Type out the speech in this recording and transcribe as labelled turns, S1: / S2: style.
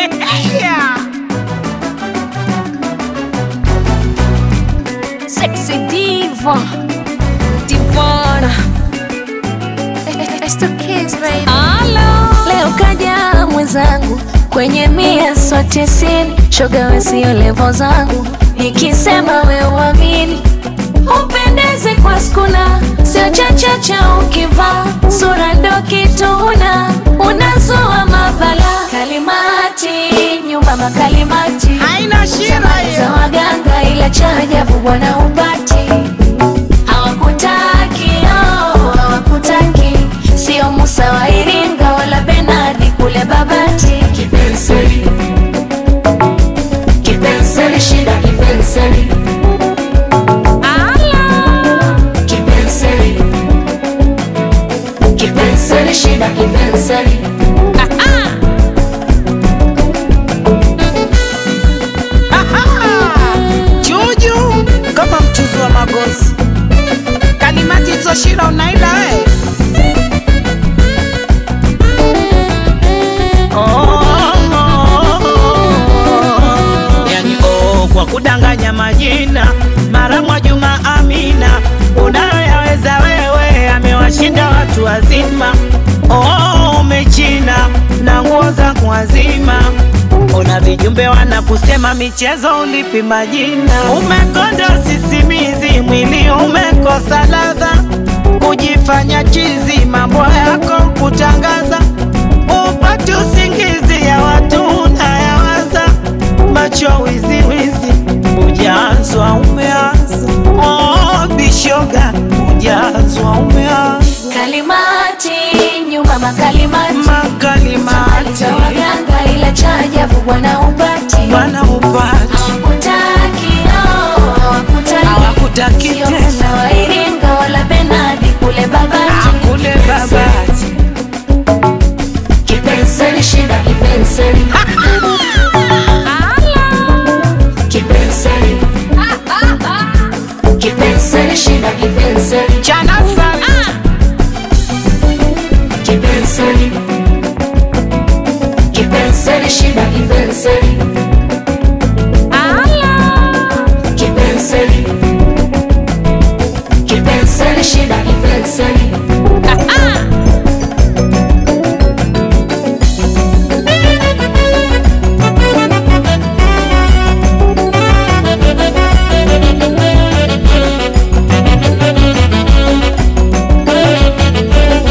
S1: yeah.
S2: Sexy diva Divana It's the kids, baby. Leo kaja mwenzangu kwenye mia so tisini, shoga we sio levo zangu, nikisema we uamini, upendeze kwa skuna, sio chachacha ukivaa sura ndo kituna, unazua mabala kalimati, nyumba makalimati
S1: haina shida
S2: za
S1: hiyo
S2: waganga ila cha ajabu bwana upati hawakutaki oh, hawakutaki sio Musa wa Iringa wala Benadi kule Babati kipenseli kipenseli shida kipenseli Ala. kipenseli kipenseli shida kipenseli
S1: juju kama mchuzi wa magozi kalimati hizo shida unaila we Oh, oh, oh. yani oh, kwa kudanganya majina mara mwa Juma Amina unayoyaweza wewe amewashinda watu wazima oh, umechina na nguo za kuwazima Ona vijumbe wanakusema michezo ulipi majina, umekonda sisimizi, mwili umekosa ladha, kujifanya chizi, mambo yako kutangaza, upate usingizi ya watu unayawaza, macho wiziwizi, ujazwa umeanza, oh, bishoga, ujazwa umeanza,
S2: kalimati nyumba makalimati
S1: makalimati
S2: za waganga ila cha ajabu bwana upati